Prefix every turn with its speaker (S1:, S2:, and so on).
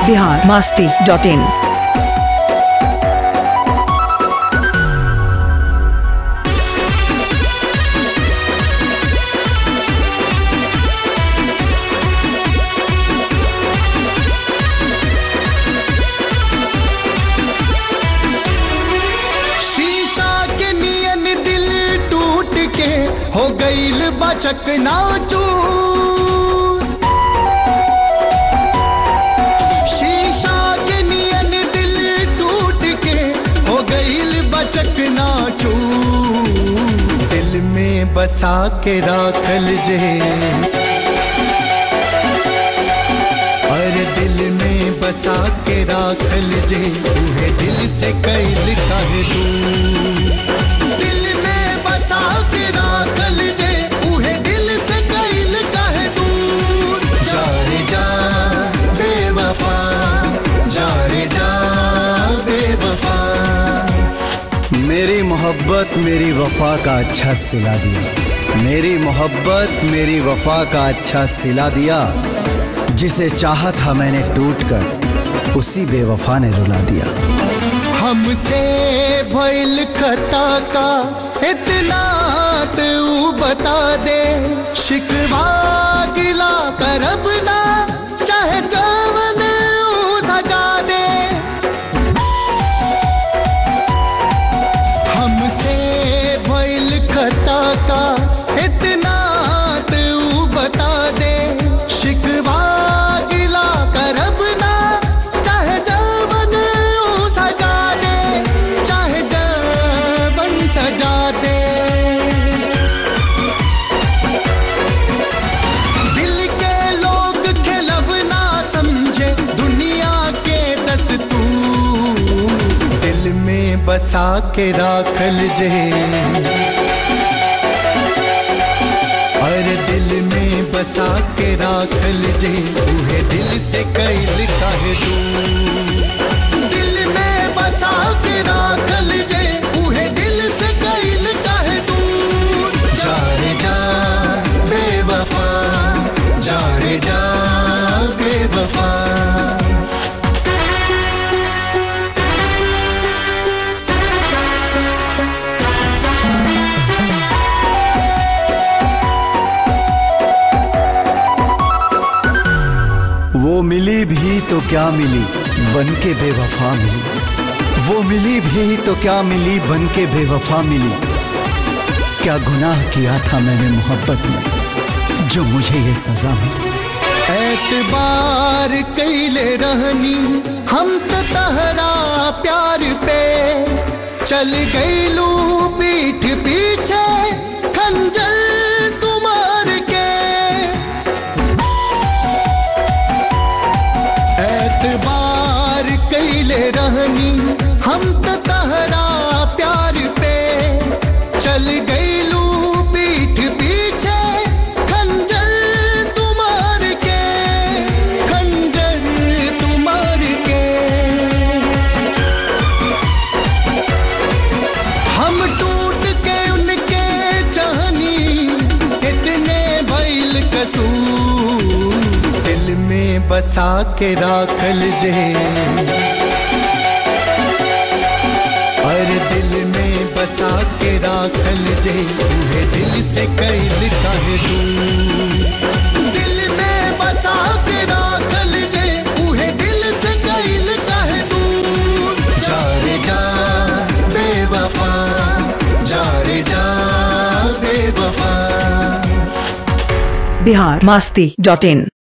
S1: Bihar Masti dot in
S2: शीशा के नियन दिल टूट के हो गईल बचक नाचूर शीशा के नियन दिल टूट के हो गईल बचक नाचूर दिल में बसा के राखल जे और दिल में बसा के राखल जे उहे दिल से कैल काहे तू दिल में बसा के राखल जे उहे दिल से कैल काहे तू जा रे जा बेवफा जा रे जा बेवफा
S3: मेरी मोहब्बत मेरी वफा का अच्छा सिला दिया मेरी मोहब्बत मेरी वफा का अच्छा सिला दिया जिसे चाहा था मैंने टूट कर उसी बेवफा ने रुला दिया
S2: हमसे भइल खता का इतना तू बता दे शिकवा गिला करब ना चाहे चावन ऊ सजा दे हमसे भइल खता का इतना तू बता दे शिकवा गिला करब ना चाहे जवन ऊ सजा दे चाहे जवन सजा दे दिल के लोग खिलब ना समझे दुनिया के दस्तूर दिल में बसा के राखल जे और दिल में बसा के राखल जे उहे दिल से कैल काहे तू दिल में बसा के राखल जे उहे दिल से कैल काहे तू जा रे जा बेवफा जा रे जा बेवफा
S3: वो मिली भी तो क्या मिली बन के बेवफा मिली वो मिली भी तो क्या मिली बन के बेवफा मिली क्या गुनाह किया था मैंने मोहब्बत में जो मुझे ये सजा मिली
S2: एतबार कैले रहनी हम तो तहरा प्यार पे चल गईलू पीठ पीछे खंजर तुम्हार के एतबार कैले रहनी हम तो तहरा प्यार पे चल गईलू पीठ पीछे खंजर तुम्हार के खंजर तुम्हार के हम टूट के उनके चाहनी कितने भइल कसूर दिल में बसा के राखल जे और दिल में बसा के राखल जे उहे दिल से कैल काहे तू दिल में बसा के राखल जे उहे दिल से कैल काहे तू जा रे जा बेवफा जा रे जा बेवफा
S1: बिहार मास्ती डॉट इन